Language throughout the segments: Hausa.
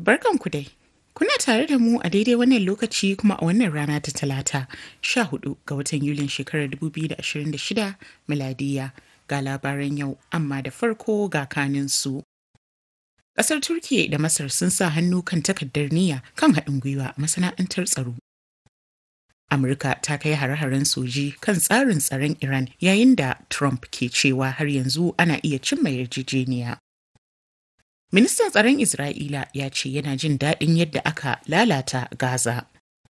Barkanku dai. Kuna tare da mu a daidai wannan lokaci kuma a wannan rana ta talata 14 ga watan Yulin shekarar 2026 miladiya ga labaran yau amma da farko ga kanin su. Ƙasar Turkiyya da Masar sun sa hannu kan takardar niyya kan haɗin gwiwa a masana'antar tsaro. Amurka ta kai hare-haren soji kan tsarin tsaron Iran yayin da Trump ke cewa har yanzu ana iya cimma yarjejeniya. Ministan tsaron Isra'ila ya ce yana jin daɗin yadda aka lalata Gaza.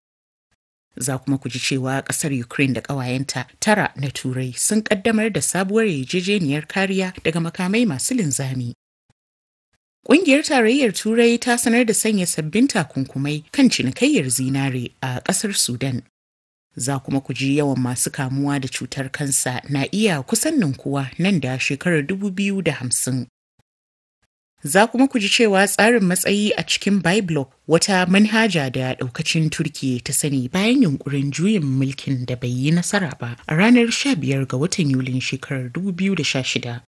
Za kuma ku ji cewa ƙasar Ukraine da ƙawayenta tara na Turai sun ƙaddamar da sabuwar yarjejeniyar kariya daga makamai masu linzami. Ƙungiyar Tarayyar Turai ta sanar da sanya sabbin takunkumai kan cinikayyar zinare a ƙasar Sudan. Za kuma ku ji yawan masu kamuwa da cutar kansa na iya kusan ninkuwa nan da shekarar 2050. Za kuma ku ji cewa tsarin matsayi a cikin Byblock wata manhaja da daukacin Turkiyya ta sani bayan yunkurin juyin mulkin da bai yi nasara ba a ranar 15 ga watan Yulin shekarar 2016.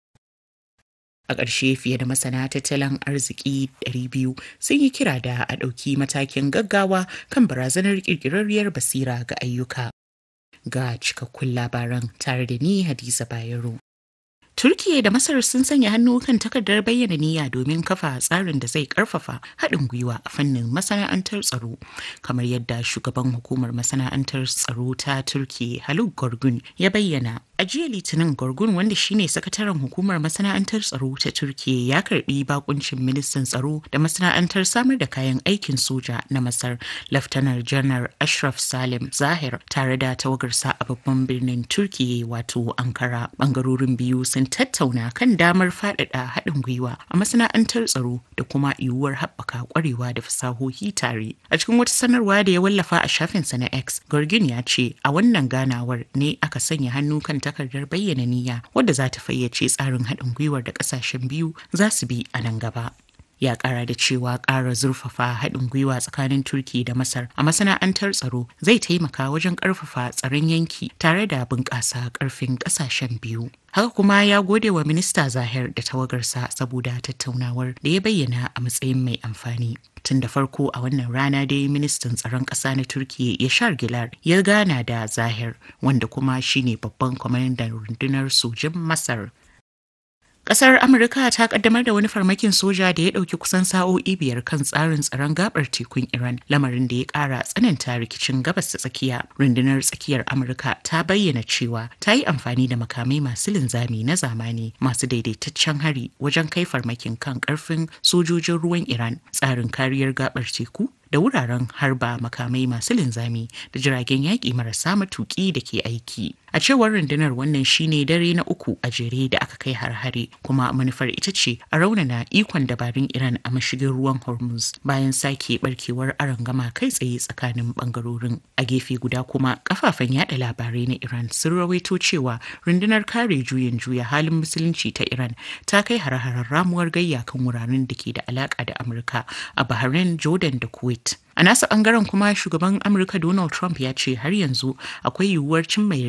A ƙarshe fiye da masana tattalin arziki 200 sun yi kira da a ɗauki matakin gaggawa kan barazanar ƙirƙirarriyar basira ga ayyuka. Ga cikakkun labaran tare da ni Hadiza Bayero. Turkiyya da Masar sun sanya hannu kan takardar bayyana niyya domin kafa tsarin da zai karfafa haɗin gwiwa a fannin masana'antar tsaro kamar yadda shugaban hukumar masana'antar tsaro ta Turkiyya Haluk Gorgun ya bayyana a jiya litinin Gorgun wanda shine sakataren hukumar masana'antar tsaro ta Turkiyya ya karbi bakuncin ministan tsaro da masana'antar samar da kayan aikin soja na Masar Laftanar Janar Ashraf Salim Zahir tare da tawagarsa a babban birnin Turkiyya wato Ankara bangarorin biyu sun tattauna kan damar faɗaɗa haɗin gwiwa a masana'antar tsaro da kuma yiwuwar haɓaka ƙwarewa da fasahohi tare. A cikin wata sanarwa da ya wallafa a shafinsa na X, Gorgin ya ce a wannan ganawar ne aka sanya hannu kan takardar bayyana niyya wadda za ta fayyace tsarin haɗin gwiwar da ƙasashen biyu za su bi a nan gaba. ya kara da cewa ƙara zurfafa haɗin gwiwa tsakanin turki da masar a masana'antar tsaro zai taimaka wajen ƙarfafa tsaron yanki tare da bunƙasa ƙarfin ƙasashen biyu haka kuma ya gode wa minista zahir da tawagarsa saboda tattaunawar da ya bayyana a matsayin mai amfani tun da farko a wannan rana dai ministan tsaron ƙasa na turkiya yashar gilar ya gana da zahir wanda kuma shine babban kwamandan rundunar sojin masar Ƙasar Amurka ta kaddamar da wani farmakin soja da ya ɗauki kusan sa'o'i biyar kan tsarin tsaron gabar tekun Iran, lamarin da ya ƙara tsananta rikicin gabas ta tsakiya. Rundunar tsakiyar Amurka ta bayyana cewa ta yi amfani da makamai masu linzami na zamani masu daidaitaccen hari wajen kai farmakin kan ƙarfin sojojin ruwan Iran, tsarin kariyar gabar teku da wuraren harba makamai masu linzami da jiragen yaƙi marasa matuƙi da ke aiki. A cewar rundunar wannan shine dare na uku a jere da aka kai har-hare kuma manufar ita ce a raunana ikon dabarun Iran a mashigin ruwan Hormuz bayan sake barkewar arangama kai tsaye tsakanin bangarorin. A gefe guda kuma kafafen yada labarai na Iran sun rawaito cewa rundunar kare juyin juya halin musulunci ta Iran ta kai har-haren ramuwar gayya kan wuraren da ke da alaka da Amurka a Bahrain, Jordan da Kuwait. A nasa bangaren kuma shugaban Amurka Donald Trump ya ce har yanzu akwai yiwuwar cimma